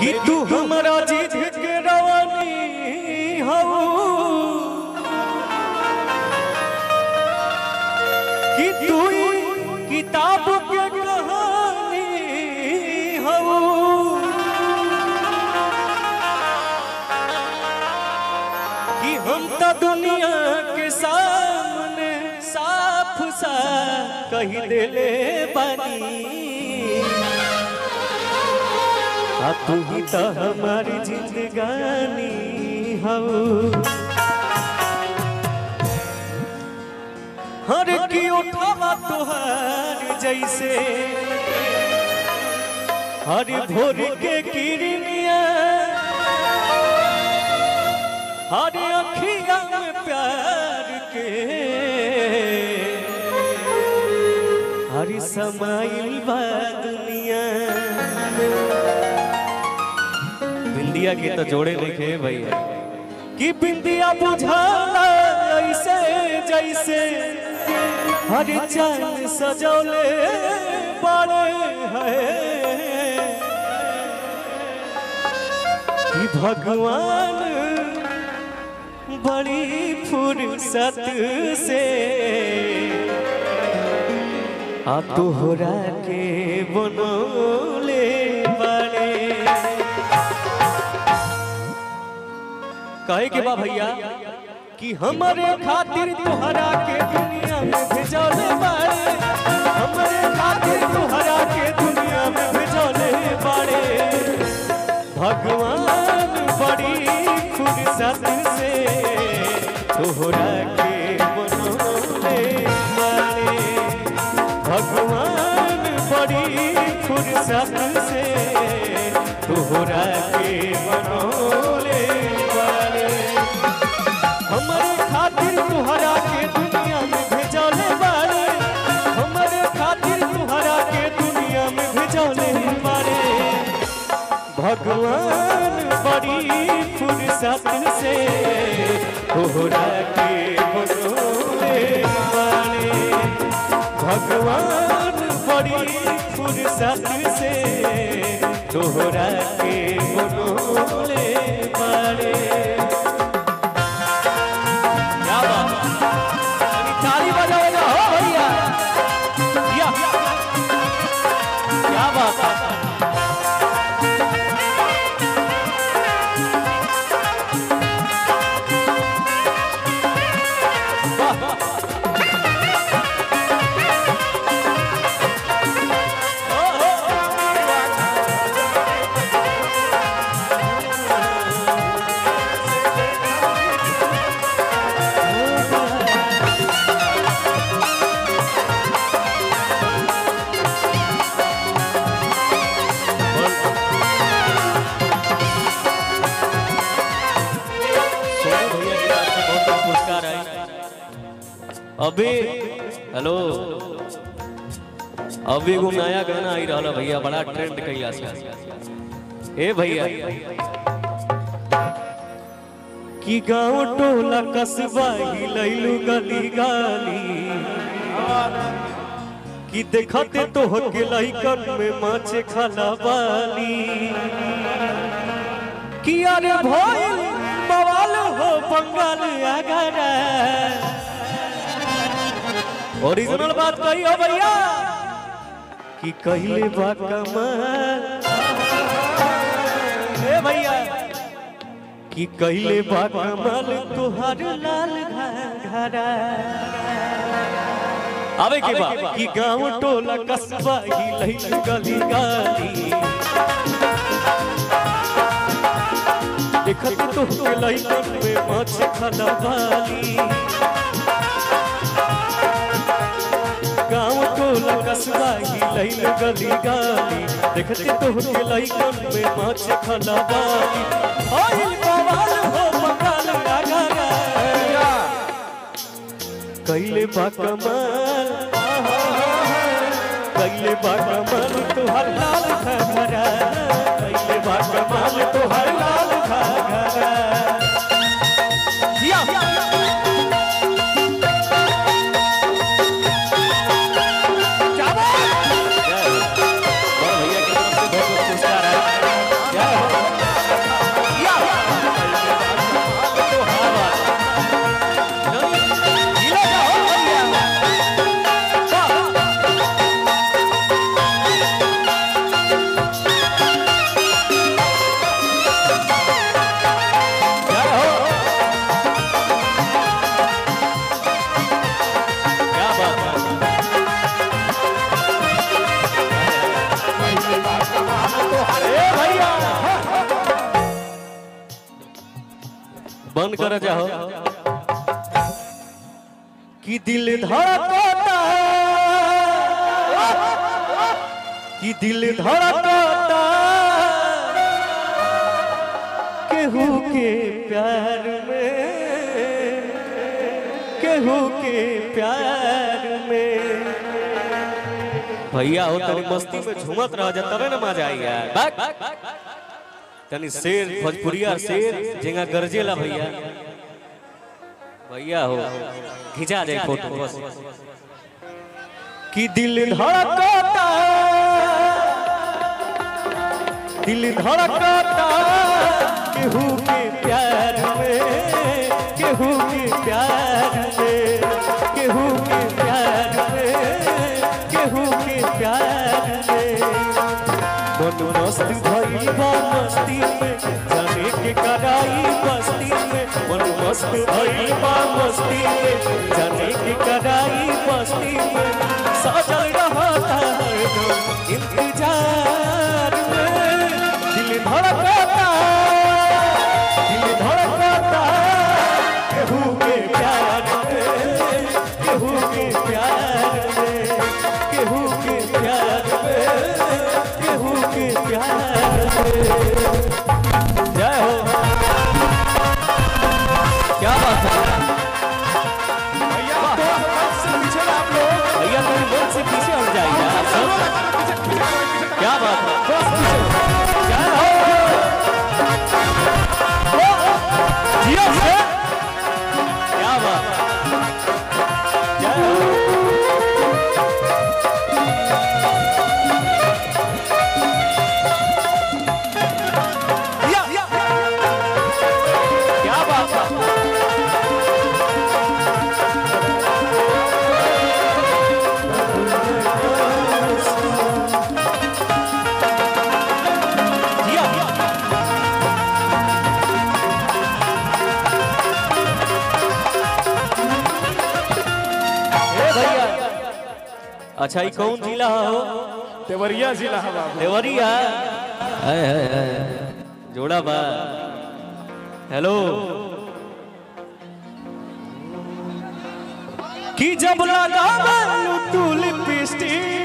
कि तू हमरा जीत के रवानी हऊ कि तू किताब के कहानी हऊ कि हम तो दुनिया के सामने साफ सा कही देले बानी आ तू ही तो हमारी जिंदगानी हऊ हर की उठावा तुहार जैसे हर भोर के किरनिया हर अखिया में प्यार के हर समाइल बा दुनिया बिंदिया के तो जोड़े लिखे भैया कि बिंदिया बुझाला ऐसे जैसे हर चांद सजौले बड़े है कि भगवान बड़ी फुर्सत से आ तोहरा के बनोले बड़े कहे के बा भैया कि हमारे खातिर तोहरा के दुनिया में भेजले बाड़े हमारे खातिर तोहरा के दुनिया में भेजले बाड़े भगवान बड़ी फुर्सत से तोहरा के बनोले बाड़े भगवान बड़ी फुर्सत से तोहरा के बनोले बाड़े हमारे खातिर तुहरा के दुनिया में भेजले बारे हमारे खातिर तुहरा के दुनिया में भेजले बारे भगवान बड़ी फुर्सत से तोहरा के बनोले बारे भगवान बड़ी फुर्सत से तोहरा के बनोले बारे क्या बात है? अभी ताली बजाओ ना हो भैया या क्या बात है सोनू भैया की तरफ से बहुत बहुत पुरस्कार आए अभी हेलो अभी एगो नया गाना आई रहा भैया बड़ा ट्रेंड कैला से ए भैया कि गांव टोला कस्बा हिलैलू गली गाली कि देखते तो के लइकन में माछे खाला बाली कि अरे भइल बवाल हो बंगाल अगरा ओरिजिनल बात कही हो भैया कि कहले बा कमाल ए भैया कि कहले बा कमाल तोहर लाल घरा आवे के बा कि गांव टोला कस्बा ही गली गाली देखत तो के लइकन में माछ खाना वाली गाँव टोला कस्बा ही लैल गली गाली देखत तो के लइकन में माछ खाना वाली आइल बवाल हो बंगाल गागा कैले बा कमाल कैले बा कमाल तुहर लाल घघरा कैले बा कमाल तुहर लाल घघरा जिया क्या बात? जय हो। बड़ा भैया की तरफ से बहुत बहुत पुरस्कार है जय हो बंद कर जाओ कि दिल धड़कता कि दिल धड़कता केहू के प्यार में केहू के प्यार में भैया हो तनी मस्ती में झूमत रह जा तबे ना मजा आई यार बैक तनी शेर भोजपुरिया शेर जेगा गरजेला भैया भैया हो खिंचा जाए फोटो बस कि दिल धड़कता दिल धड़कता केहू के प्यार में केहू के प्यार में केहू के प्यार में केहू के प्यार में मन मस्त भइल बा मस्ती में जाने के कराई बस्ती में मन मस्त भइल बा मस्ती में जाने के कराई बस्ती में सजल रहता हरदम इंतजार में दिल धड़कता दिल धड़कता केहू के प्यार में केहू के प्यार में केहू के प्यार में केहू के प्यार में जय हो क्या बात है भैया तो मंच से पीछे ना आप लोग भैया मेरी बोल से पीछे हट जाइए आप सब क्या बात है बस पीछे जय हो जियो से क्या बात है जय हो या या क्या बात है जिया ए भैया अच्छा ये कौन जिला हो देवरिया जिला है बाबू देवरिया हाय हाय हाय जोड़ा बा हेलो कि जब लगा तू लिपस्टिक